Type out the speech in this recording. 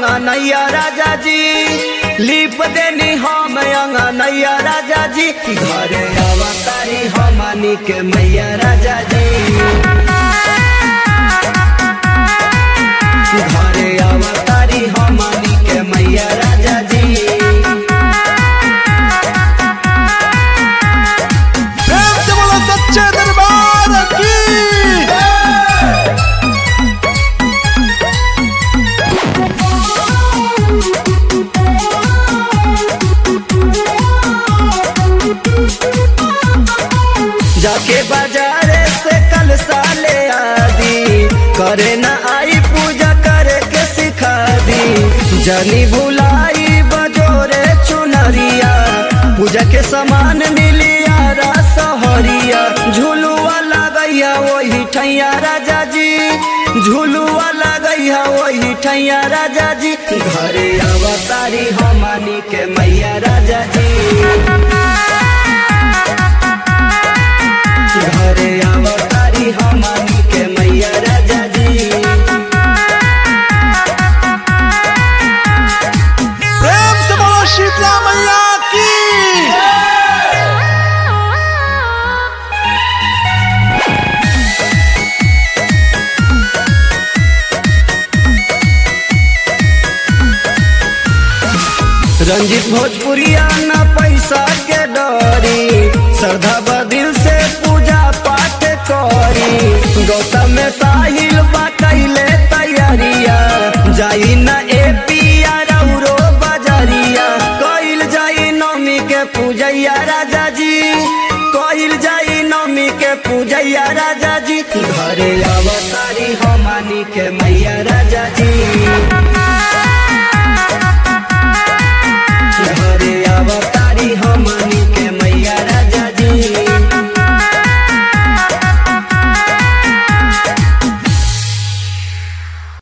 अंगनैया राजा जी लिप देनी हम अंगनैया राजा जी घरे अवतारी हमनी के मैया राजा जी घरे अवतारी हमनी के मैया राजा जी प्रेम से बोलो सच्चे दरबार की जाके बाजारे से कल साले आदि करे न आई पूजा करे के सिखा दी जनी भुलाई बजोरे चुनरिया पूजा के सामान मिलिया सहरिया झुलुआ लगैया वही ठैया राजा जी झुलुआ लगैया वही ठैया राजा जी घरे अवतारी हमनी के मैया राजा जी घरे अवतारी हमनी के मैया राजा जी प्रेम से बोलो शीतला मैया की रंजित भोजपुरिया न पैसा के डरी श्रद्धा बदिल से पूजा पाठ करी गौतम में साहिल बा कैले तैयारिया जाई न ए पिया रौरो बजरिया कइल जाई नवमी के पूजैया राजा जी कइल जाई नवमी के पूजैया राजा जी घरे अवतारी हमनी के मैया राजा जी